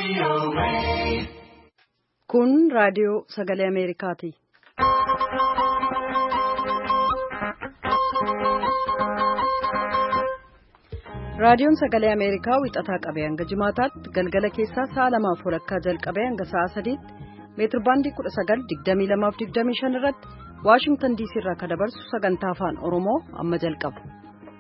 Kun raadiyoo sagalee Ameerikaati. Raadiyoon sagalee Ameerikaa wixataa qabee hanga jimaataatti galgala keessaa sa'a lamaaf walakkaa jalqabee hanga sa'a sadiitti meetir baandii 1922-25 irratti Waashingtan diisii irraa kan dabarsu sagantaa afaan Oromoo amma jalqaba.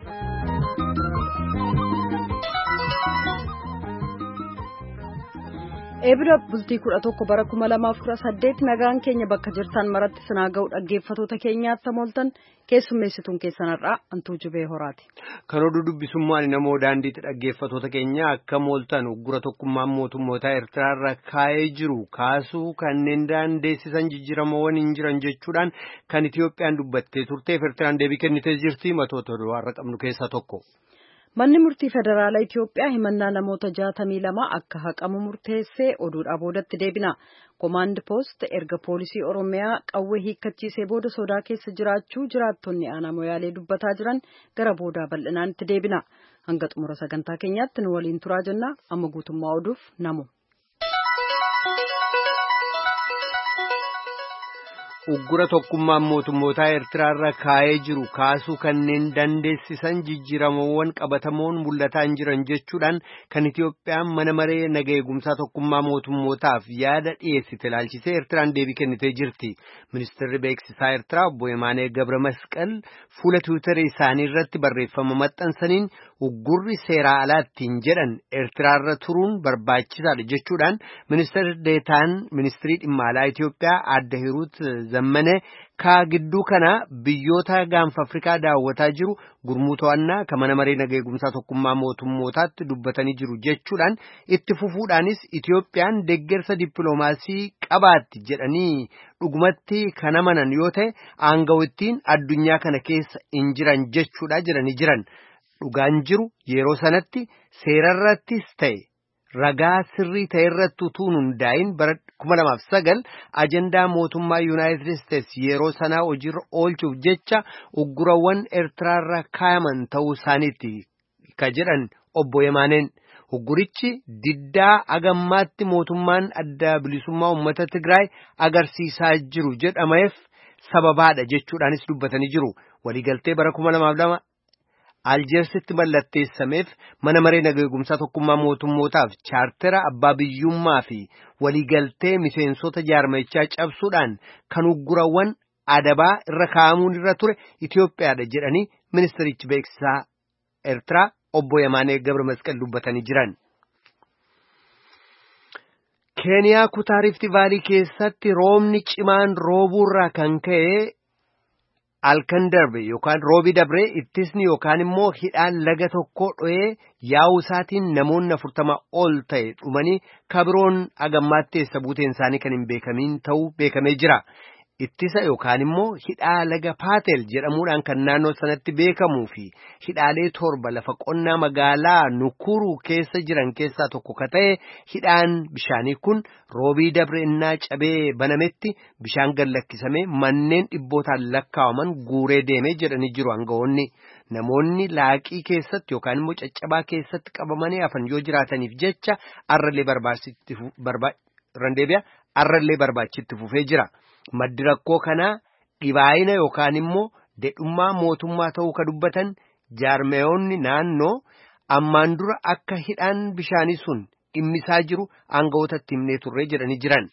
Eebila bultii 11 bara 2018 nagaan keenya bakka jirtan maratti sinaa ga'u dhaggeeffatoota keenyaatti mooltan keessummeessituun keessanarraa antuu jubee horaati. Kan oduu dubbisummaan namoo daandiitti dhaggeeffatoota keenya akka mooltan uggura tokkummaan mootummootaa Eertiraarra kaa'ee jiru kaasuu kanneen daandeessisan jijjiiramoowwan hin jiran jechuudhaan kan Itiyoophiyaan dubbattee turteef Eertiraan deebii kennitee jirti matoota har'a qabnu keessaa tokko. Manni murtii federaalaa Itiyoophiyaa himannaa namoota jaatamii lama akka haqamu murteessee oduudhaa boodatti deebina. Komaand poost erga poolisii Oromiyaa qawwee hiikkachiisee booda sodaa keessa jiraachuu jiraattonni aanaa moyaalee dubbataa jiran gara boodaa bal'inaan itti deebina. Hanga xumura sagantaa keenyaatti nu waliin turaa jenna. Amma guutummaa oduuf namu. Uggura tokkummaan mootummootaa Eertiraarra kaa'ee jiru kaasuu kanneen dandeessisan jijjiiramoowwan qabatamoon mul'ataa hin jiran jechuudhaan kan Itiyoophiyaan mana maree naga eegumsaa tokkummaa mootummootaaf yaada dhiyeessite ilaalchisee Eertiraan deebii kennitee jirti. Ministeerri beeksisaa Eertiraa obbo Yemaanee Gabra Masqal fuula tiwiitarii isaanii irratti barreeffama maxxansaniin uggurri seeraa alaattiin jedhan Eertiraarra turuun barbaachisaadha jechuudhaan ministeerri deetaan ministirii dhimma alaa Itiyoophiyaa adda Hiruut Zammane kaa gidduu kana biyyoota gaanfa Afrikaa daawwataa jiru gurmuu to'annaa kan mana maree naga eegumsaa tokkummaa mootummootaatti dubbatanii jiru jechuudhaan itti fufuudhaanis Itiyoophiyaan deeggarsa dippiloomaasii qabaatti jedhanii dhugumatti kan amanan yoo ta'e aangawittiin addunyaa kana keessa hin jiran jechuudha jedhanii jiran. Dhugaan jiru yeroo sanatti seerarrattis ta'e ragaa sirrii ta'e irratti utuu hundaa'in bara 2009 ajandaa mootummaa Yuunaayitid Isteets yeroo sanaa hojiirra oolchuuf jecha uggurawwan Eertiraarra kaayaman ta'uu isaaniitti ka jedhan obbo Yemaaneen. Uggurichi diddaa agammaatti mootummaan adda bilisummaa uummata Tigraay agarsiisaa jiru jedhameef sababaadha jechuudhaanis dubbatanii jiru. Waliigaltee bara 2002 Aljeersitti mallatteessameef mana maree naga eegumsaa tokkummaa mootummootaaf chaartera abbaa biyyummaa fi waliigaltee miseensota jaarmichaa cabsuudhaan kan uggurawwan adabaa irra kaa'amuun irra ture Itiyoophiyaadha jedhanii ministerichi beeksisaa Eertiraa obbo Yemaanee Gabra Masqal dubbatanii jiran. Keeniyaa kutaa Rifti Vaalii keessatti roobni cimaan roobuurraa kan ka'e Alkan darbe yookaan roobi dabre ittisni yookaan immoo hidhaan laga tokko dho'ee yaa'uu isaatiin namoonni afurtama ol ta'e dhumanii kabiroon agammaatti eessa buuteen isaanii kan hin beekamiin ta'uu beekamee jira. Ittisa yookaan immoo hidhaa laga Paatel jedhamuudhaan kan naannoo sanatti beekamuu fi hidhaalee torba lafa qonnaa magaalaa Nukuru keessa jiran keessaa tokko ka ta'e hidhaan bishaanii kun roobii dabre innaa cabee banametti bishaan gallakkisamee manneen dhibbootaan lakkaawaman guuree deemee jedhanii jiru aangawoonni. Namoonni laaqii keessatti yookaan immoo caccabaa keessatti qabamanii hafan yoo jiraataniif jecha arrallee barbaachitti fufee jira. Maddi rakkoo kanaa dhibaayina yookaan immoo dedhummaa mootummaa ta'uu ka dubbatan jaarmeeyonni naannoo ammaan dura akka hidhaan bishaanii sun dhimmisaa jiru aangawootatti himnee turree jedhanii jiran.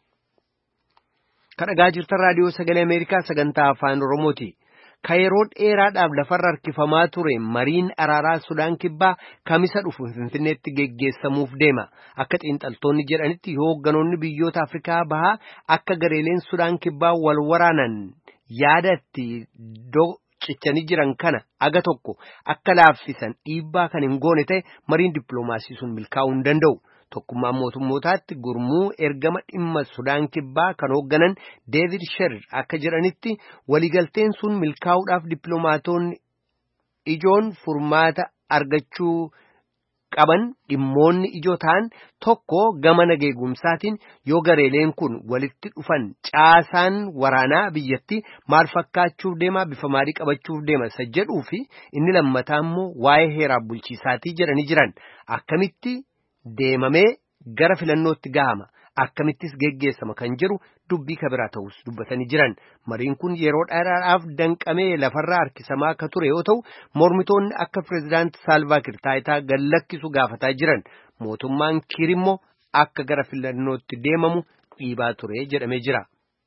Kan dhagaa jirtan raadiyoo sagalee Ameerikaa sagantaa afaan Oromooti. Ka yeroo dheeraadhaaf lafarra harkifamaa ture mariin araaraa Sudaan Kibbaa kamisa dhufu Finfinneetti geggeessamuuf deema. Akka xiinxaltoonni jedhanitti yoo hoogganoonni biyyoota Afrikaa bahaa akka gareeleen Sudaan Kibbaa wal waraanan yaadatti cichanii jiran kana aga tokko akka laaffisan dhiibbaa kan hin goone ta'e mariin dippiloomaasii sun milkaa'uu hin danda'u. Tokkummaan mootummootaatti gurmuu ergama dhimma Sudaan Kibbaa kan hoogganan Deevid Sherir akka jedhanitti waliigalteen sun milkaa'uudhaaf dippiloomaatonni ijoon furmaata argachuu qaban dhimmoonni ijoo ta'an tokko gama nageegumsaatiin yoo gareeleen kun walitti dhufan caasaan waraanaa biyyatti maal fakkaachuuf deema bifa maalii qabachuuf deema isa jedhuu fi inni lammataa immoo waa'ee heeraaf bulchiisaatii jedhanii jiran akkamitti deemamee gara filannootti gahama akkamittis geggeessama kan jedhu dubbii kabiraa ta'us dubbatanii jiran mariin kun yeroo dheeraadhaaf danqamee lafarraa harkisamaa akka ture yoo ta'u mormitoonni akka pireezidaanti saalvaakir taayitaa gallakkisu gaafataa jiran mootummaan kiir immoo akka gara filannootti deemamu dhiibaa ture jedhamee jira.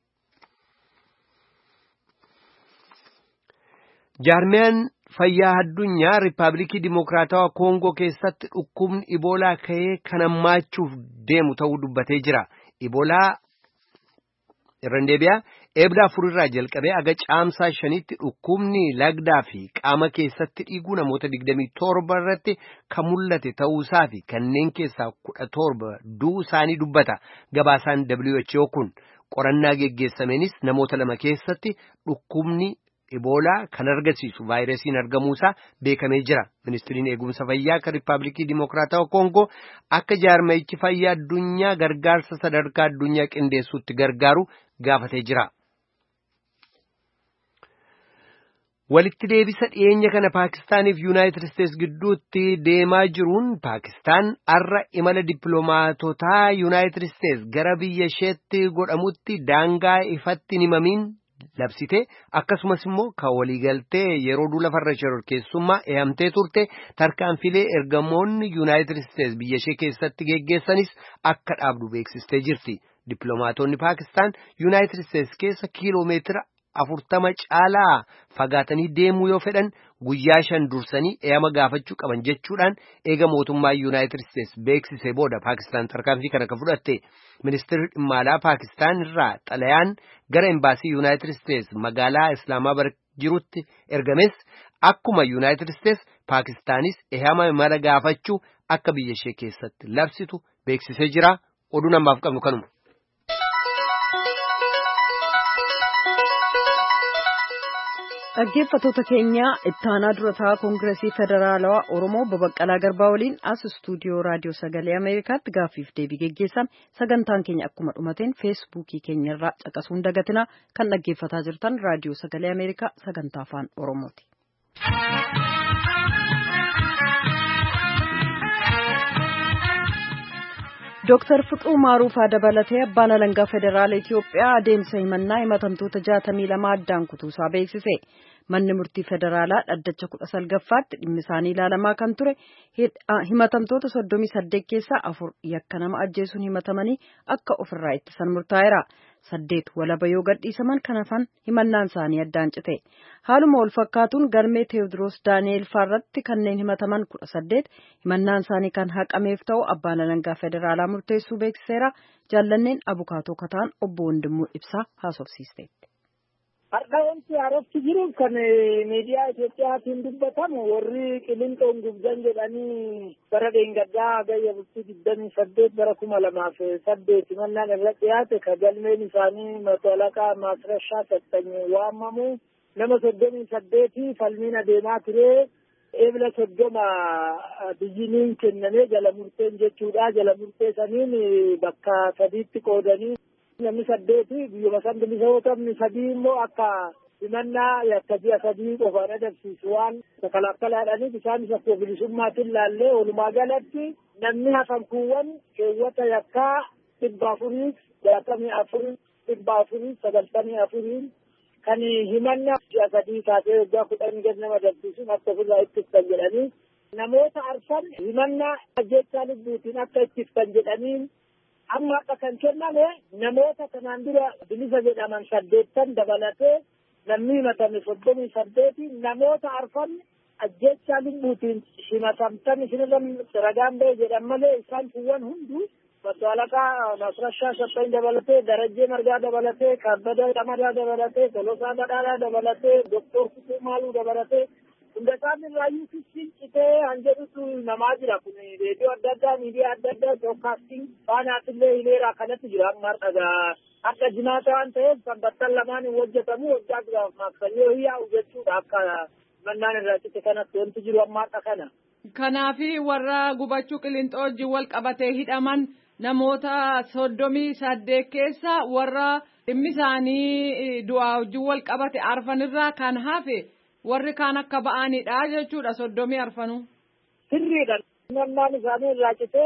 jaarmiyaan fayyaa addunyaa riippaabilikii dimokiraatawaa koongoo keessatti dhukkubni iboolaa ka'ee kan hammaachuuf deemu ta'uu dubbatee jira iboolaa irra deebi'aa eebla afurirraa jalqabee aga caamsaa shanitti dhukkubni lagdaa fi qaama keessatti dhiiguu namoota digdamii torba irratti kan mul'ate ta'uusaa fi kanneen keessaa kudha torba du'uu isaanii dubbata gabaasaan WHO kun qorannaa geggeessameenis namoota lama keessatti dhukkubni Iboolaa kan argisiisu vaayirasiin argamuusaa beekamee jira. Ministiriin eegumsa fayyaa kan Riippaabilikii Dimokiraatawaa Koongoo akka jaarmayichi fayyaa addunyaa gargaarsa sadarkaa addunyaa qindeessuutti gargaaru gaafatee jira. Walitti deebisa dhiyeenya kana Paakistaaniif Yuunaayitid Isteets gidduutti deemaa jiruun Paakistaan har'a imala dippiloomaatotaa Yuunaayitid Isteets gara biyya isheetti godhamutti daangaa ifatti hin himamiin labsite akkasumas immoo kan waliigaltee yeroo duula farra shororkeessummaa eeyamtee turte tarkaanfilee ergamoonni yuunaayitid isteets biyya ishee keessatti geggeessanis akka dhaabdu beeksistee jirti dippiloomaatonni paakistaan yuunaayitid isteets keessa kiiloomeetira afurtama caalaa fagaatanii deemuu yoo fedhan guyyaa shan dursanii eeyama gaafachuu qaban jechuudhaan eega mootummaa yuunaayitid isteets beeksisee booda paakistaan tarkaanfii kana kan fudhatte ministeerri dhimma alaa paakistaan irraa xalayaan gara embaasii yuunaayitid isteets magaalaa islaamaabad jirutti ergames akkuma yuunaayitid isteets paakistaanis eeyama imala gaafachuu akka biyya ishee keessatti labsitu beeksisee jira oduu namaaf qabnu kanuma. dhaggeeffatoota keenya ittaanaa durataa koongiresii federaalawaa oromoo babaqqalaa garbaa waliin as istuudiyoo raadiyoo sagalee ameerikaatti gaaffiif deebii geggeessame sagantaan keenya akkuma dhumateen feesbuukii keenyarraa caqasuun dagatina kan dhaggeeffataa jirtan raadiyoo sagalee ameerikaa sagantaa afaan oromooti. Dooktar Fiqiruu Maaruufaa dabalatee abbaan alangaa federaala Itiyoophiyaa adeemsa himannaa himatamtoota jaatamii lama addaan kutuusaa beeksise. Manni murtii federaalaa dhaddacha kudha salgaffaatti dhimmi isaanii ilaalamaa kan ture himatamtoota soddomii saddeet keessaa afur yakka nama ajjeesuun himatamanii akka ofirraa ittisan murtaa'eera. Saddeet walaba yoo gadhiisaman kan hafan himannaan isaanii addaan cite. Haaluma wal fakkaatuun galmee Teewodiroos Daani'eel Faarratti kanneen himataman kudha saddeet himannaan isaanii kan haqameef ta'u abbaan alangaa federaalaa murteessuu beeksiseera. Jaallanneen abukaatoo kataan obbo Wandimmoo Ibsaa haasofsiisteetti. Har'a wanti haarofti jiru kan miidiyaa Itoophiyaatiin dubbatamu warri qilinxoon gubdan jedhanii bara dheengaddaa gayya bultii digdamii saddeet bara kuma lamaaf saddeet himannaan irra dhiyaate ka galmeen isaanii matolaqaa maasrashaa saxxanyee waamamu nama soddomii saddeeti falmiin adeemaa ture eebla soddoma biyyiniin kennamee jala murteen jechuudha jala murtee saniin bakka sadiitti qoodanii namni saddeeti biyyuma san bilisa yoo ta'u sadii immoo akka himannaa yakka ji'a sadii qofaan adabsiisu waan kalaakkalaadhaniif isaanis akkuma bilisummaatiin laallee walumaa galatti namni hafan kuuwwan keewwata yakkaa dhibba afurii jaatamii afurii dhibba afurii sagaltamii afurii kan himannaa ji'a sadii taatee waggaa kudhanii gad nama adabsiisuun akka ofirraa ittiftan jedhanii namoota arfan himannaa ajjechaa lubbuutiin akka ittiftan jedhaniin amma akka kan kenname namoota kanaan dura bilisa jedhaman saddeettan dabalatee namni himatame soddomii saddeeti namoota arfan ajjechaa lubbuutiin himatamtan isinirra ragaan ba'e jedhan malee isaan kuwwan hunduu Maddaalaqaa Nasrashaa Sassaayin dabalatee Darajjee Margaa dabalatee Kabbada Qamadaa dabalatee Tolosaa Badhaadhaa dabalatee Doktor Kutuu Maaluu dabalatee hunda isaan irraayyuu fissiin citee han jedhutu namaa jira kun reediyoo adda addaa miidiyaa adda addaa broadcasting faanaatillee hileeraa kanatti jira amma dhagaa akka jimaata waan ta'eef sanbattan lamaan hin hojjetamu waggaa duraaf maaksanyee hiyyaa'u jechuudha akka mannaan irraa cite kanatti wanti jiru amma har'a kana. Kanaafi warra gubachuu qilinxoo wajjin wal qabatee hidhaman namoota soddomii saddeet keessa warra dhimmi isaanii du'aa wajjin wal qabate arfanirraa kan hafe warri kaan akka ba'anidha jechuudha soddomii arfanuu. Sirriidha. Himannaan isaanii irraa citee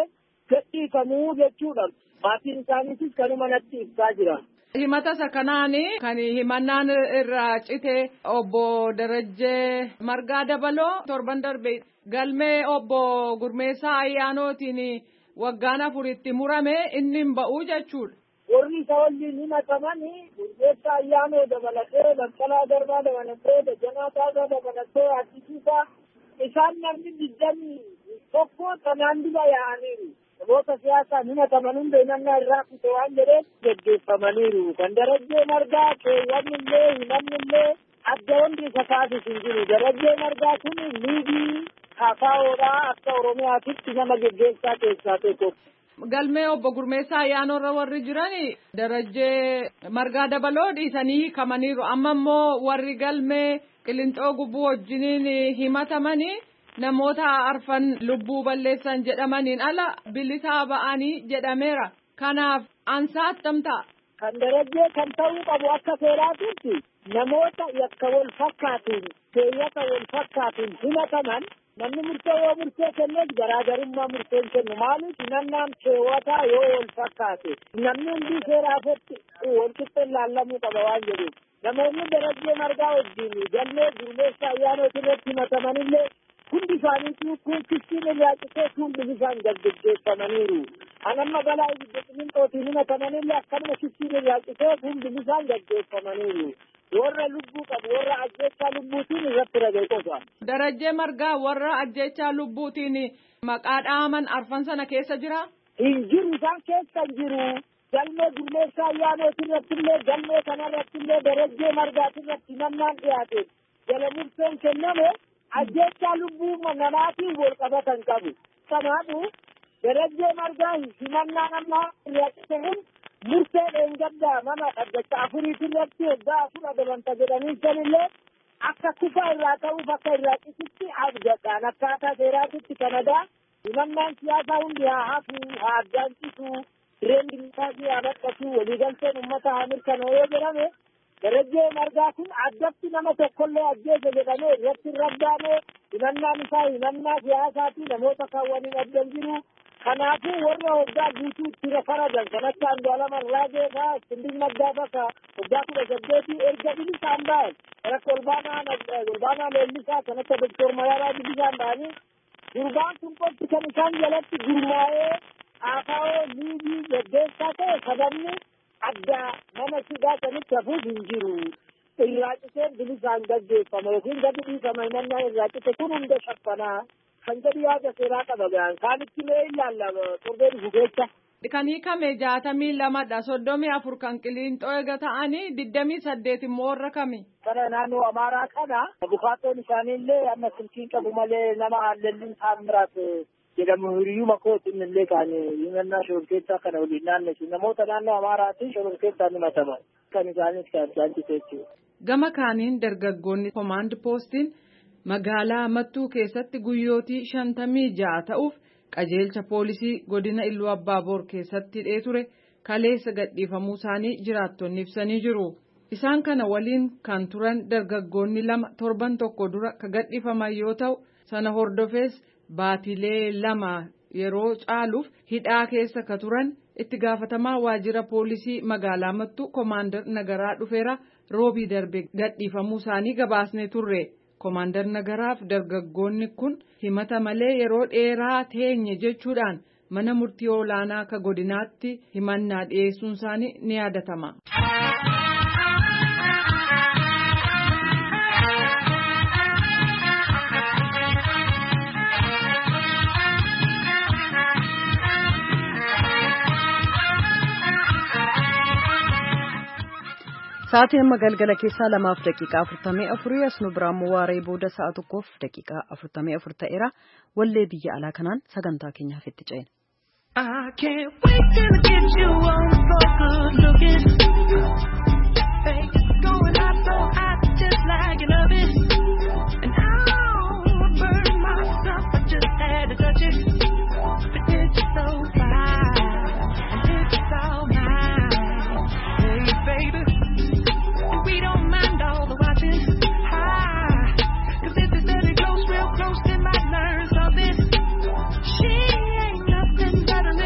gadhiifamuu jechuudha. Maatiin isaaniitis kanuma natti ibsaa jira. Himata isa kanaan kan himannaan irraa cite obbo Darajjee Margaa Dabaloo torban darbe galmee obbo Gurmeessaa Ayyaanootiin waggaan afuritti murame inni hin ba'uu jechuudha. Warri isa waliin himatamanii Gurmeessaa Ayyaanoo dabalatee Baqqalaa Garbaa dabalatee Dajanaa Taasaa dabalatee Addisiisaa isaan namni digdamii tokko kanaan dura yaa'aniiru. namoota siyaasaan himataman hunda himannaa irraa kute waan jedheef geggeeffamaniiru. Kan darajjee margaa keewwanni illee himanni illee adda hundi isa taasisu hin jiru. Darajjee margaa kun liigii kafaawoodhaa akka Oromiyaatitti nama geggeessaa keessaa tokko. Galmee obbo Gurmeessaa ayyaanarra warri jiran darajjee margaa dabaloo dhiisanii hiikamaniiru. Amma immoo warri galmee qillinxoo gubbuu wajjiniin himatamanii namoota arfan lubbuu balleessan jedhamaniin ala bilisaa ba'anii jedhameera. Kanaaf ansaa attam ta'a. Kan darajjee kan ta'uu qabu akka seeraatitti namoota yakka wal fakkaatuun keeyyata wal fakkaatuun himataman namni murtee yoo murtee kenneef garaagarummaa murteen kennu maaliif himannaan keewwataa yoo wal fakkaate namni hundi seeraafatti wal qixxeen laallamuu qaba waan jedhuuf. Namoonni darajjee margaa wajjin galmee gurmeessa ayyaanota irratti himatamanillee hundi isaaniitu kun kiftiin irraa citee kun bilisaan gaggeeffamaniiru. Anamma balaa ibidda qilinxootiin himatamanillee akkanuma kiftiin irraa citee kun bilisaan gaggeeffamaniiru. Warra lubbuu qabu warra ajjeechaa lubbuutiin irratti ragee qofa. Darajjee margaa warra ajjeechaa lubbuutiin maqaa dhaaman arfan sana keessa jira. Hin jiru isaan keessa hin jiru. Galmee gurmeessaa ayyaanota irratti illee galmee kanarratti illee darajjee margaati irratti himannaan dhiyaate. Jala murteen kenname ajjeechaa lubbuu namaatiin wal qabatan qabu. Kanaafuu darajjee margaa himannaan amma irratti ta'in murtee dheengaddaa nama dhaggacha afuriiti irratti waggaa afur adabanta jedhanii sanillee akka kufa irraa ta'uuf akka irraa cisitti abdadhaan akkaataa seeraatitti kanadaa himannaan siyaasaa hundi haa hafu haa addaancisu direen dimokiraasii haa badhatu waliigalteen uummata haa mirkanaa'u yoo jedhame darajjee margaa kun addatti nama tokkollee ajjeese jedhamee irratti hin rabbaane himannaan isaa himannaa siyaasaati namoota kaawwaniin addan jiru kanaafuu warra waggaa guutuu itti faradan kan akka Andu'aalama Raagee fa'aa Iskindir Naggaa fa'aa waggaa kudha saddeetii erga bilisaan ba'an kan akka Olbaanaa Olbaanaa Leellisaa kan akka Doktor Mararaa bilisaan ba'anii gurbaan kun qofti kan isaan jalatti gurmaa'ee AKO liigii gaggeessaa ta'e sababni addaa nama sidaa sanitti hafuuf hin jiru. Irraa cisee bilisaan gaggeeffama yookiin gadi dhiifama himannaa irraa cise kun hunda shaffanaa. Kan gadi yaada seeraa qaba gahan kaanitti mee ilaalla torbee dhufu keessa. Kan hiikame jaatamii lamadha soddomii afur kan qiliinxoo eega ta'anii digdamii saddeet immoo warra kami. Kana naannoo Amaaraa kana bukaatoon isaaniillee amma silkiin qabu malee nama hallelliin taamiraat jedhamu hiriyyuma kootiin illee kan himannaa shororkeessaa kana waliin naannessu namoota naannoo Amaaraatiin shororkeessaan himataman kan isaanis kan isaan jechuudha. Gama kaaniin dargaggoonni komaand poostiin magaalaa Mattuu keessatti guyyootii shantamii ja'a ta'uuf qajeelcha poolisii godina Illuu Abbaaboor keessatti hidhee ture kaleessa gadhiifamuu isaanii jiraattonni ibsanii jiru. Isaan kana waliin kan turan dargaggoonni lama torban tokko dura ka gadhiifaman yoo ta'u sana hordofees baatilee lama yeroo caaluuf hidhaa keessa ka turan itti gaafatamaa waajjira poolisii magaalaa Mattuu koomaandar nagaraa dhufeera roobii darbe gadhiifamuu isaanii gabaasnee turre. Koomaandar Nagaraaf dargaggoonni kun himata malee yeroo dheeraa teenye jechuudhaan mana murtii olaanaa akka godinaatti himannaa dhiyeessuun isaanii ni yaadatama. Sa'aatiin amma galgala keessaa lamaaf daqiiqaa afurtamii afurii as nu biraan waaree booda sa'a tokkoof daqiiqaa afurtamii afur ta'eera wallee biyya alaa kanaan sagantaa keenyaaf itti ceena. I can't wait till I get you on the floor, good looking. Hey, going out so hot, just like an oven. And I'll burn myself, I just had to touch it. But it's so fine, and it's all mine. Hey, baby. We don't mind all the watching. Hi, cause if it's very close, real close, then might learn something. She ain't nothing but a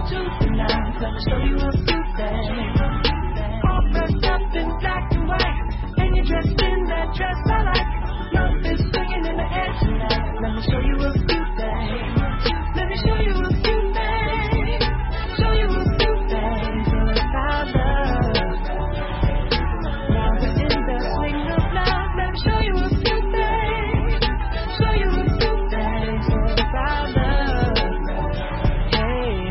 to the nines. Let me show you a few things. All dressed up in black and white, and you're dressed in that dress I like. Love is swinging in the air tonight. Let me show you a few things. Let me show you a few things. Show you a few things about love. Now we're in the swing of love. Let me show you a few things. Show you a few things about love. Hey,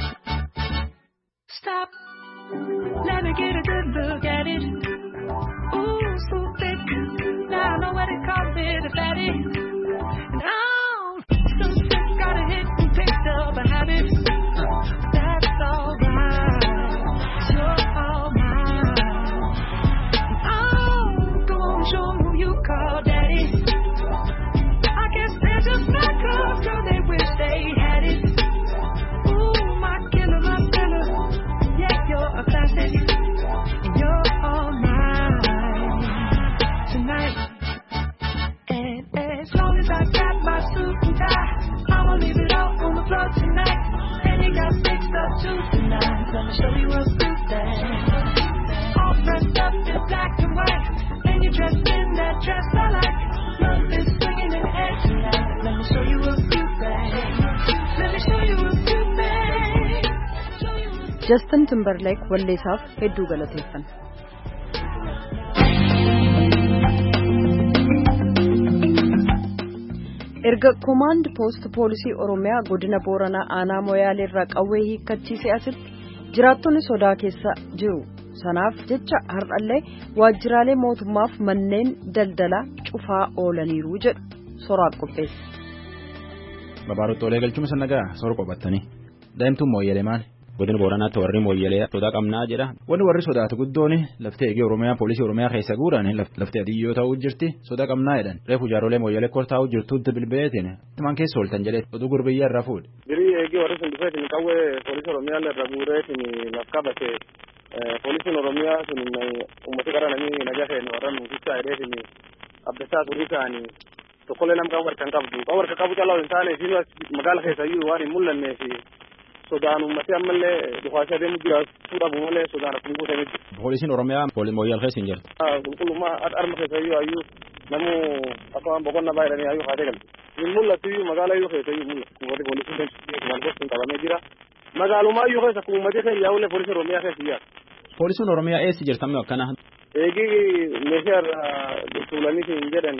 stop. Let me get a good look at it. Ooh, so thick. Now I know what it calls it, a fatty. And I'm so sick, got a hit and picked up a habit. That's alright. You're all mine. Oh, go on, show 'em who you call daddy. I guess they're just not cause, girl, they wish they had it. Ooh, my killer, my killer. Yeah, you're a classic. And you're all mine tonight. And as long as I got my suit and tie, I'ma leave it all on the floor tonight. And you got fixed up to the nines. Let me show you a few things. All dressed up in black and white, and you're dressed in that dress I like. Love is swinging in the air tonight. Let me show you a few things. Let me show you a few things. Show you a Justin Timberlake walleessaaf hedduu galateeffanna. erga komaand poost poolisii oromiyaa godina booranaa aanaa moyaalee irraa qawwee hiikkachiise asitti jiraattonni sodaa keessa jiru sanaaf jecha har'allee waajjiraalee mootummaaf manneen daldalaa cufaa oolaniiru jedhu soraaf qopheesse. Babaarottoolee galchuun sannagaa sora qophattanii daa'imtuun mooyyalee maali? Godina Booranaatti warri mooyyalee sodaa qabnaa jedha. Wanni warri sodaatu guddoon laftee eegee Oromiyaa poolisii Oromiyaa keessa guuran laftee adiyyoo ta'uu jirti sodaa qabnaa jedhan. Reefu jaaroolee mooyyalee kortaa'uu jirtuutti bilbileetiin tumaan keessa ooltan jedhee oduu gurbiyyaa irraa fuudhe. Birii eegee warri sun dhufeetiin qawwee poolisii Oromiyaa irra guureetiin laf qabate poolisiin Oromiyaa sun uummata gara namni nagaa ta'e warra nuufissaa hidheetiin abdasaa turii ta'anii tokkollee nama qawwee harkaan qabdu qawwee harka qabu calaa hin taane fi magaala keessayyuu waan hin mul'annee fi sodaan uummatee ammallee dhufaasee adeemu jiraachuu dhabu malee sodaan akkuma guutamee jira. Poolisiin Oromiyaa mooyyal keessa hin jirtu. Qulqullummaa harma keessayyuu hayyuu namu akkuma boqonnaa baay'atanii hayyuu haatee galte. Hin mul'atu iyyuu magaala iyyuu keessayyuu mul'atu. Warri poolisiin maalgosti hin qabamee jira. Magaalummaa iyyuu keessa akkuma uummatee kan yaa'ullee poolisiin Oromiyaa keessa iyyaa. Poolisiin Oromiyaa eessa jirtan akkana? Eegi meeshaa irraa tuulaniitiin jedhan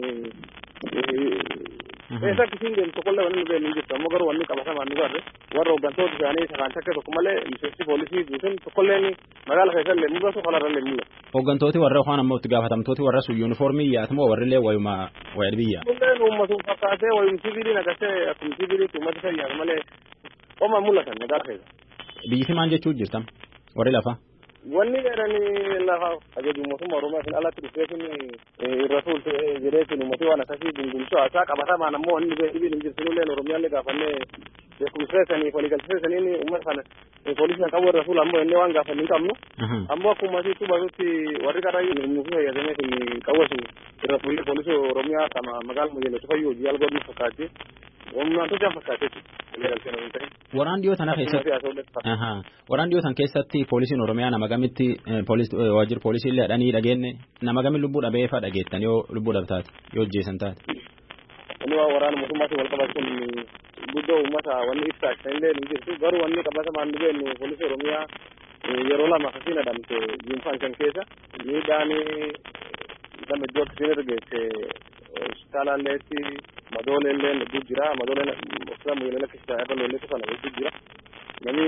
Eessa akkasiin deemu tokkollee wanni nu beeknu hin jirtu ammoo garuu wanni qabatamaan nu garre warra hooggantoota isaanii sakaan takke tokko malee miseensi poolisii guutuun tokkolleen magaala keessa illee mul'atu kanarra illee mul'atu. Hooggantooti warra yookaan ammoo itti gaafatamtooti warra sun yuunifoormii yaatu moo warri illee wayuma wayad biyya. Kunneen uummatuun fakkaatee wayum sibiilii naqasee akkuma sibiiliitti uummata fayyaatu malee qoma mul'atan magaala keessa. Biyyisi maal jechuu jirtam warri lafa. Wanni jedhanii lafa ajaju mootummaa Oromiyaatiin alatti dhufeetiin irra tuulte jedheetiin uummatee waan akkasii gungumsuu haasaa qabatamaan ammoo wanni beeksibiin hin jirtinullee Oromiyaallee gaafannee beekumseessanii waliigalteessaniin uummata kana poolisii kan qabu irra tuula ammoo inni waan gaafanni hin qabnu ammoo akkuma asitti hubatutti warri qaraayyuu nuufi fayyadameetiin qawwasu irra fuullee poolisii Oromiyaa kama magaala Moyyalee fayyuu hojii algoodni fakkaatee humnaan tochaan fakkaatee Waraan dhiyoo tana keessatti waraan dhiyoo tan keessatti poolisiin Oromiyaa nama gamitti waajjira poolisii illee dhanii dhageenne nama gami lubbuu dhabee fa'aa dhageettan yoo lubbuu dhabtaate yoo hojjeessan taate. Inni waan waraana mootummaatiin wal qabatu kun guddoo uummata wanni ibsaa kan illee ni jirtu garuu wanni qabatamaan ni beeknu poolisii Oromiyaa yeroo lama akkasiin adamte yuunfaan kan keessa miidhaan nama iddoo akkasiin irra geesse hospitaalaalleetti madooleellee hedduu jira madooleen hospitaala Moyyalee lakkisa irra lolleetu kana hedduu jira namni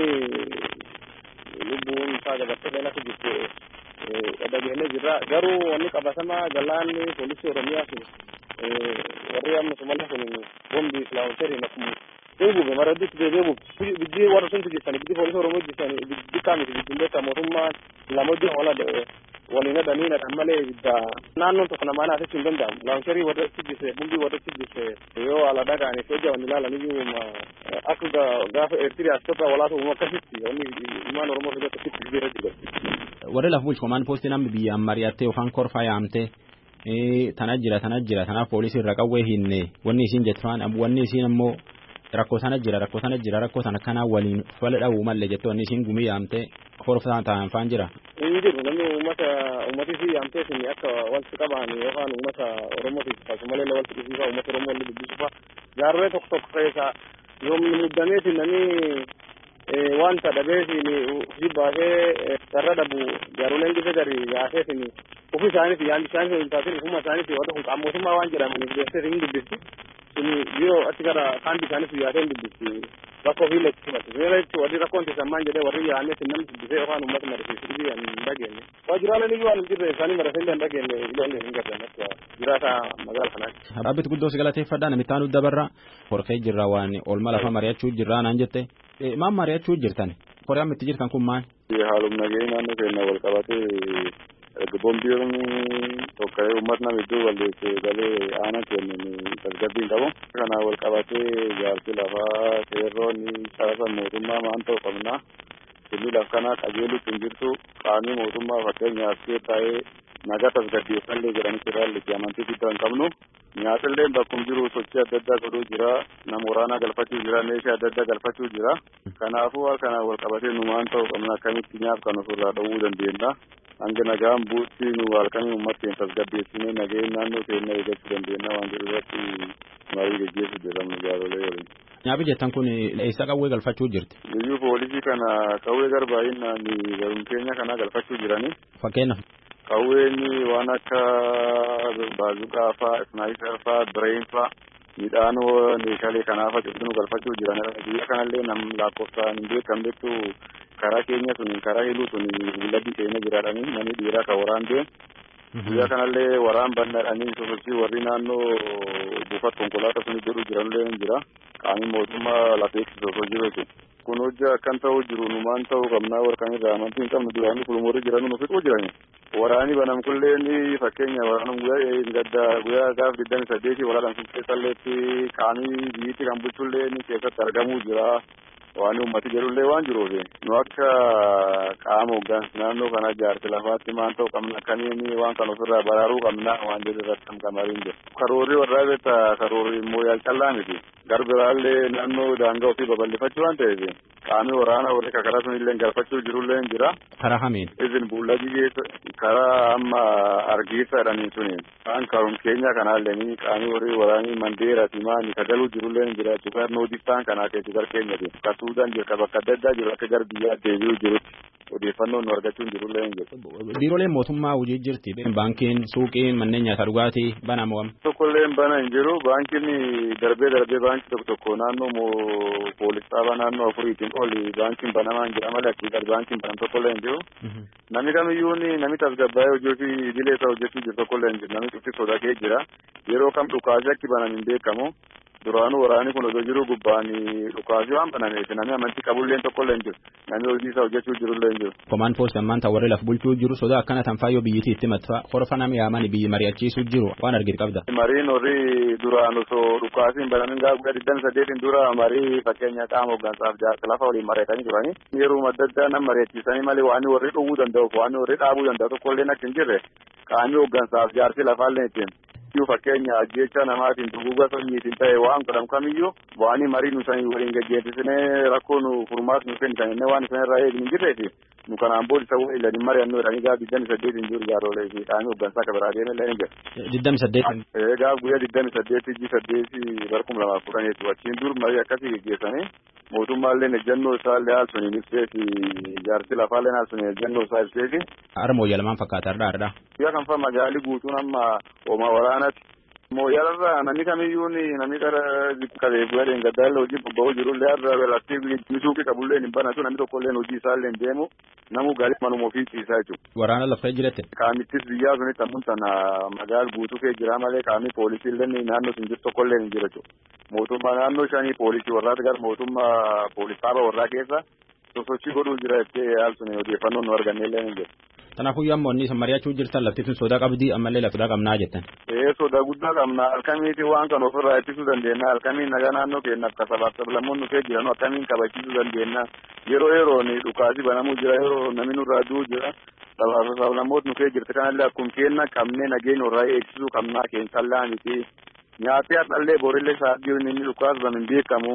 lubbuun isaa dabartee akka jirtu dhageenye jirra garuu wanni qabatamaa galaanni poolisii oromiyaa sun warri amma somaliyaa kun bombi islaamotariin akkuma eeguube mara hedduutti deebi'ee buufe biyyi warra sunti jirtan biyyi poolisii oromoo jirtan biyyi kaamiti biyyi beektaa mootummaan lamojii wala waliin hadhanii nadhan malee ibidda naannoon tokko namaa naasisuu hin danda'amu laawuncharii warra sijjise bumbii warra sijjise yoo ala dhagaaniif yoo jaban ilaalan iyyuu akka gaafa eertiriyaas tokko walaatu uuma akkasitti wanni ilmaan oromoo fidatu akkasitti bira jira. Warri lafa bulchu komaan poostii namni biyyaan mari'attee yookaan korfaa yaamtee tana jira tana jira tanaaf poolisii irra qawwee hinne wanni isiin jettu waan wanni isiin ammoo rakkoo sana jira rakkoo sana jira rakkoo sana kanaa waliin fala dha'uu malee jettoonni isiin gumii yaamtee horoftaan ta'an faan jira. Inni jiru namni uummata uummatii fi yaamtee sun akka walitti qaban yookaan uummata Oromootiif akkasumallee walitti dhufuufa uummata Oromoo walii dubbisuufa jaarree tokko tokko keessa yoomni muddameeti namni wanta dhabeetiin hojii baasee sarara dhabu jaaroleen gisa gari yaaseetiin ofii isaaniif yaadni isaaniif hin taasin ofuma isaaniif warra kun qaamootummaa waan jedhamaniif deessee hin dubbisti suni yoo achi gara kaanti isaaniif yaasee hin dubbisti bakka ofii leetti himatu seera jechuun warri rakkoon tiisammaan jedhee warri yaa'anii sin namni dubbisee yookaan uummata marisiisu dhibii hin dhageenye waajjiraaleen iyyuu waan hin jirre isaanii marasee hin dhageenye ilaalle hin gargan akka jiraata magaala kanaatti. Dhaabbitti guddoo si galateeffadhaa namitti aanu dabarra horkee jirra waan olma lafa mari'achuu jirraa naan jette maal mari'achuu jirtan koree amma itti jirtan kun maal. Haalum nageenyi naannoo keenya wal qabatee bombiin tokka'ee uummata nama iddoo walleessee galee aanaa kennan tasgabbiin qabu. Kana wal qabatee jaarsi lafaa seerroon sarara mootummaa maan ta'u qabna. Inni laf kana qajeelutti hin jirtu qaamni mootummaa fakkeenyaaf taa'ee nagaa tasgabbeeffallee jedhanitti irraa amantii guddaa hin qabnu. Nyaatillee bakkuma jiru sochii adda addaa godhuu jira. Nama waraanaa galfachuu jira. Meeshaa adda addaa galfachuu jira. Kanaafuu waan kana wal qabatee nu maan ta'u qabna akkamitti nyaaf kan ofirraa dhowwuu dandeenya. Hanga nagaan buutti nu halkanii uummata keenya tasgabbeessinee nageen naannoo keenya eeggachuu dandeenya waan jiru irratti marii gaggeessuu jedhamu jaarolee waliin. Nyaafi jettan kun eessa qawwee galfachuu jirti? Biyyuu poolisii kana qawwee garbaayinaan garuun keenya kana galfachuu jirani. Fakkeenyaaf. Qawween waan akka baazuqaa faa, snaayiper faa, bireen faa midhaan meeshaalee kanaaf nu galfachuu jiran. Biyya kanallee nam lakkoofsaan hin beekamnetu karaa keenya sun karaa hiluu sun gulladii keenya jiraadhanii namni dhiiraa kan waraan deemu. Biyya kanallee waraan bannaadhanii sosochii warri naannoo buufata konkolaataa sun jedhu jiranillee ni jira. Qaamni mootummaa lafeetti sosoo jiru jechuudha. Kun hojii akkan ta'uu jiru numaan ta'uu qabnaa warqan irraa amantii hin qabnu duraanii kulmoorri jiran nu fixuu jirani. Waraani banam kulleen fakkeenya waraana guyyaa gadda guyyaa gaaf digdami saddeeti waraadhaan sun keessalleetti qaamii biyyitti kan bulchullee keessatti argamuu jira. waan uummati jedhullee waan jiruuf nu akka qaama hoggansa naannoo kana jaarsi lafaatti maan ta'u qabna akkamiin waan kan ofirraa baraaruu qabna waan jedhu irratti hamkamariin jiru. Karoorri warraa beekta karoorri immoo yaalcallaa miti. Garbiraallee naannoo daangaa ofii babal'ifachuu waan ta'eef qaamni waraana warri kakara sunillee galfachuu jirullee hin jira. Karaa hamiin. Izin buullagii keessa karaa amma argiisa jedhanii suni kan karoom keenya kanaallee qaamni warri waraanii mandeera simaani sagaluu jirullee hin jira. Cuqar noodistaan kanaa keessi gar keenyati. Suudaan jira bakka adda addaa jiru akka gara biyyaa deebi'uu jirutti odeeffannoon nu argachuun jirullee hin jiru. Biirooleen mootummaa hojii jirti. Baankiin, suuqiin, manneen nyaataa dhugaatii bana moo Tokkollee bana hin jiru. Baankiin darbee darbee baankii tokko tokko naannoo poolis dhaabaa naannoo afuriitiin oli baankiin banamaa hin jira malee achii gad baankiin banam tokkollee hin jiru. Namni kamiyyuu namni tasgabbaa'ee hojii ofii idilee isaa hojjechuu jiru tokkollee hin jiru. Namni cufti sodatee jira. Yeroo kam dhukaasee akki banam hin beekamu. duraanuu waraanni kun osoo jiru gubbaan dhukaasii waan banameef namni amantii qabullee tokkollee hin jiru namni hojii isaa hojjechuu jirullee hin jiru. Komaan poost ammaan ta'u warri laf bulchuu jiru sodaa akkana tan faayyoo biyyitii itti matfa horfa nama yaaman biyyi mari'achiisuu jiru waan argite qabda. Mariin warri duraan osoo dhukaasiin banamin gaafa guddaa digdami saddeetiin dura marii fakkeenya qaama hooggansaaf jaarsa lafa waliin mari'atanii turani. Yeroo adda addaa nama mari'achiisanii malee waan warri dhowwuu danda'u waan warri dhaabuu danda'u tokkollee akka hin jirre qaamni hooggansaaf jaarsi lafaallee ittiin. iyyuu fakkeenya ajjecha namaatiin duguuga sanyiitiin ta'e waan godhamu kamiyyuu bu'anii marii nu sanii waliin gaggeessisinee rakkoo nu furmaas nu kennisanillee waan isan irraa eegni jirreefi nu kanaan booda isa waliin ilanii mari'annoo jedhanii gaaf digdami saddeetiin jiru jaaroolee fi qaamni hooggansaa akka biraa deemallee ni jira. Digdami saddeet. Gaaf guyyaa digdami saddeetii ji saddeetii bara kuma lamaaf kudhaniitu achiin dur marii akkasii gaggeessanii mootummaallee ejjennoo isaallee haal suniin ibseefi jaarsi lafaallee haal suniin ejjennoo isaa ibseefi. Harmoo yalamaan fakkaata har'aa har'aa. Biyya kan fa magaalii guutuun amma hooma waraanatti. Mooyyalarraa namni kamiyyuu namni qara qabee bu'aa gaddaalla hojii bobba'uu jirullee har'a laftii suuqii qabullee hin banatu namni tokkollee hojii isaallee hin deemu namu gaarii manuma ofii ciisaa jechuudha. Waraana lafa jirette. Qaamittis biyyaa sunitti ammun sana magaal guutuu kee jira malee qaamni poolisiillee naannoo sun jiru tokkollee hin jiru jechuudha. Mootummaa naannoo shanii poolisii warraati gara mootummaa poolisaaba warraa keessa sosochii godhuu jira jettee haal sun odeeffannoon nu arganneellee hin jiru. Kanaafuu yoo ammoo inni mari'achuu jirtan lafti tun sodaa qabdii ammallee lafti qabnaa jettan. Ee sodaa guddaa qabna halkamiiti waan kan ofirraa ittisuu dandeenya halkamiin nagaa naannoo keenyaaf ka sabaaf sablammoonni kee jiran akkamiin kabachiisuu dandeenya yeroo yeroon dhukaasii banamuu jira yeroo namni nurraa du'uu jira sabaaf sablammoota nu kee jirti kanallee akkuma kenna qabnee nageenya irraa eegsisuu qabnaa keensallaa miti nyaatee har'allee borillee sa'aatii inni dhukaas bamin beekamu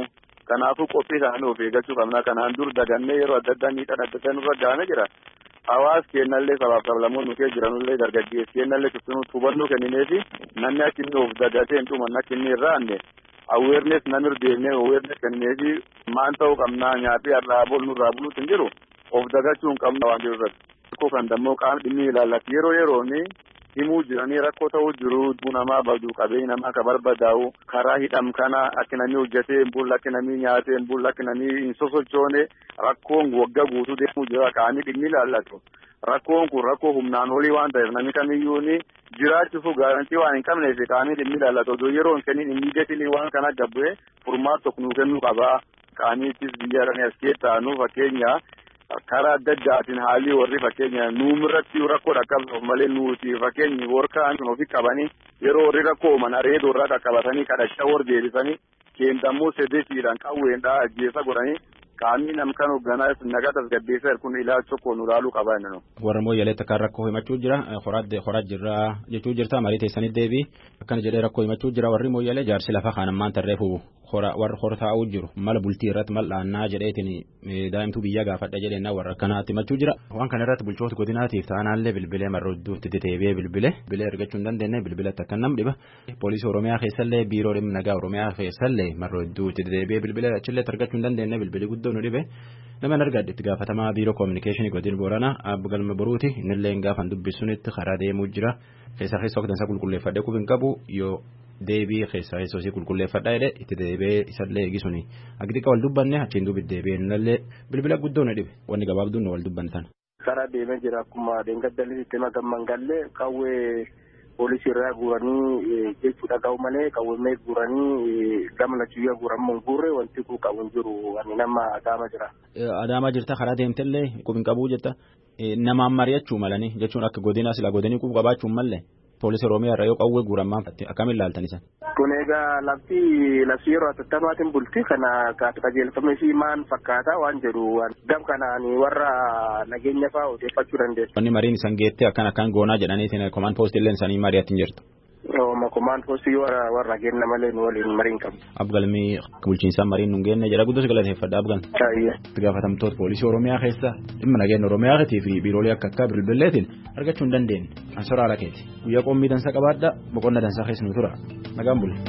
Kanaafuu qophii isaanii of eeggachuu qabna. Kanaan dur dagannee yeroo adda addaa miidhaan adda addaa nurra gahamee jira. Hawaas kennallee sabaaf sablamoonni nuti jiranullee dargaggeessi kennallee cuftinuutti hubannoo kennineefi namni akka inni of dagatee hin dhumanne akka inni irraa anne awareness namni deemnee awareness kennineefi maan ta'uu qabnaa nyaatee har'aa bol nurraa buluutti hin jiru of dagachuu hin qabna waan jiru irratti. Rakkoo kan dammoo qaamni dhimmi ilaallatu yeroo yerooni himuu jiranii rakkoo ta'uu jiru dubbuu namaa badu qabeenya namaa ka barbadaa'u karaa hidham kana akka namni hojjetee hin bulle akka namni nyaatee hin bulle akka namni hin sosochoone rakkoon waggaa guutuu deemuu jira qaamni dhimmi ilaallatu. Rakkoon kun rakkoo humnaan olii waan ta'eef namni kamiyyuu ni jiraachuuf gaarantii waan hin qabneef qaamni dhimmi ilaallatu odoo yeroo hin kennin immiideetilii waan kana gabbu'ee furmaata tokko nuu kennuu qaba. Qaamiittis biyya kana as keessaa nu fakkeenya karaa adda addaatiin haalli warri fakkeenya nuumirratti rakkoo dhaqqabsuuf malee nuti fakkeenyi warkaan sun ofi qabanii yeroo warri rakkoo uuman areedoo irraa qaqqabatanii kadhachaa war deebisanii keendammoo sedeetiidhaan qawweendhaa ajjeesa godhanii qaamni namkan hoogganaa nagaa tasgabbeessaa kun ilaalcha tokko nu ilaaluu qaba inni warra mooyyaleetti akka rakkoo himachuu jira horaa jirra jechuu jirta marii teessanii deebii akkana jedhee rakkoo himachuu jira warri mooyyalee jaarsi lafa kaan ammaan tarreefu warra hor taa'uu jiru mala bultii irratti mal dhaannaa jedheetiin daa'imtuu biyya gaafadha jedheenna warra akkanaatti himachuu jira waan kana irratti bulchoota godinaatiif ta'anaallee bilbilee marra hedduutti dedeebi'ee bilbilee bilbilee argachuu hin dandeenye bilbilatti akka nam dhiba poolisii oromiyaa keessallee biiroo dhimma nagaa oromiyaa keessallee marra hedduutti dedeebi'ee bilbilee achillee argachuu hin dandeenye bilbilii guddoo nu dhibe nama argadhe itti gaafatamaa biiroo koominikeeshinii godina booranaa abbo galma boruuti innillee gaafan dubbisuunitti karaa deemuu jira keessa keessa waktansa qulqulleeffadhee qubi hin qabu yoo deebii keessaa yesoosii qulqulleeffadhaa jedhe itti deebi'ee isallee eegisuni agdiqa wal dubbanne achiin duubi deebi'ee nallee bilbila guddoo na dhibe wanni gabaabduun wal dubbantan. karaa deemee jira akkuma deengaddalli itti magamman gallee qawwee poolisii irraa guuranii jechuudha ga'u malee qawwee guuranii gama lachuyyaa guuramuun guurre wanti kun qabu hin jiru ani nama adaama jira. Adaamaa jirta karaa deemtellee qubin qabuu jetta namaan mari'achuu malanii jechuun akka godina sila godinii qub qabaachuun mallee poolisii oromiyaa irra yoo qawwee guuramaan akkamiin ilaaltan isan. Kun egaa lafti lafti yeroo atattamaatiin bulti kana qajeelfamee fi maan fakkaata waan jedhu gam kanaan warra nageenya fa'aa odeeffachuu dandeessu. Wanni mariin isan geettee akkan akkan goonaa jedhaniitiin komaan poostii illee isaanii mari'atiin jirtu. Ooma komaan poostii warra warra genna malee nu waliin mariin qabu. Abgalmii bulchiinsaan mariin nu geenne jedha guddos galateeffadha abgal. Taayye. Itti gaafatamtoota poolisii oromiyaa keessa dhimma nageenya oromiyaa fi biiroolee akka akka bilbileetiin argachuu hin dandeenye. Ansoraa ala keeti. Guyyaa qommii dansaa qabaadha boqonna dansaa keessa nu tura. Nagaan bulle.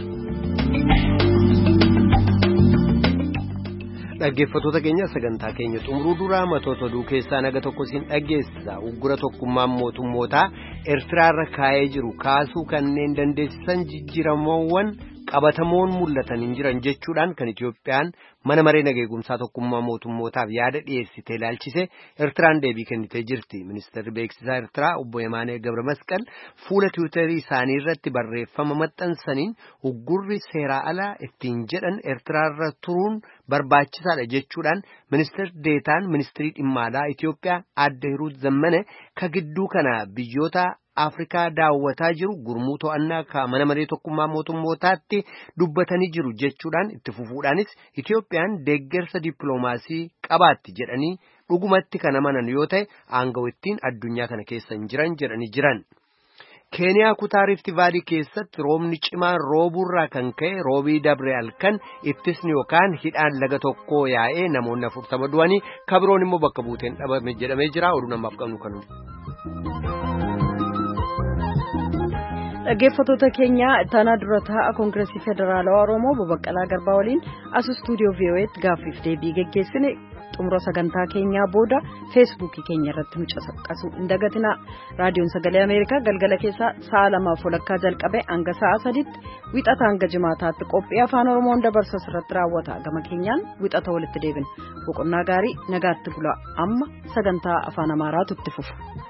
dhaggeeffattoota keenya sagantaa keenya xumuruu duraa matoota oduu keessaa naga tokko siin dhaggeessisa uggura tokkummaan mootummootaa eertiraarra kaa'ee jiru kaasuu kanneen dandeessisan jijjiiramoowwan qabatamoon mul'atan hin jiran jechuudhaan kan Itiyoophiyaan mana maree nageegumsaa tokkummaa mootummootaaf yaada dhiyeessite ilaalchise eertiraan deebii kennitee jirti ministeerri beeksisaa eertiraa obbo Yemaanee Gabra Masqal fuula tiwiitarii isaanii irratti barreeffama maxxansaniin uggurri seeraa alaa ittiin jedhan eertiraarra turuun barbaachisaadha jechuudhaan ministeer deetaan ministirii dhimma alaa Itiyoophiyaa adde Hiruut Zammane ka gidduu kana biyyoota Afrikaa daawwataa jiru gurmuu to'annaa ka mana maree tokkummaa mootummootaatti dubbatanii jiru jechuudhaan itti fufuudhaanis Itiyoophiyaan deeggarsa dippiloomaasii qabaatti jedhanii dhugumatti kan amanan yoo ta'e aangawittiin addunyaa kana keessa hin jiran jedhanii jiran. keeniyaa kutaa rifti vaalii keessatti roobni cimaan rooburraa kan ka'e roobii dabre halkan ittisni yookaan hidhaan laga tokkoo yaa'ee namoonni afurtama du'anii kabiroon immoo bakka buuteen dhabame jedhamee jira oduu namaaf qabnu kanuma. dhaggeeffattoota keenya ittaanaa dura taa'aa koongireesii federaalawaa oromoo babaqqalaa garbaa waliin as istuudiyoo vii'oo'eetti gaaffiif deebii geggeessine xumura sagantaa keenyaa booda feesbuukii keenya irratti nu caqasuu hin dagatina raadiyoon sagalee ameerikaa galgala keessaa sa'a lamaaf walakkaa jalqabe hanga sa'a sadiitti wixata hanga jimaataatti qophii afaan oromoon dabarsa irratti raawwata gama keenyaan wixata walitti deebina boqonnaa gaarii nagaatti bula amma sagantaa afaan amaaraatu itti fufa.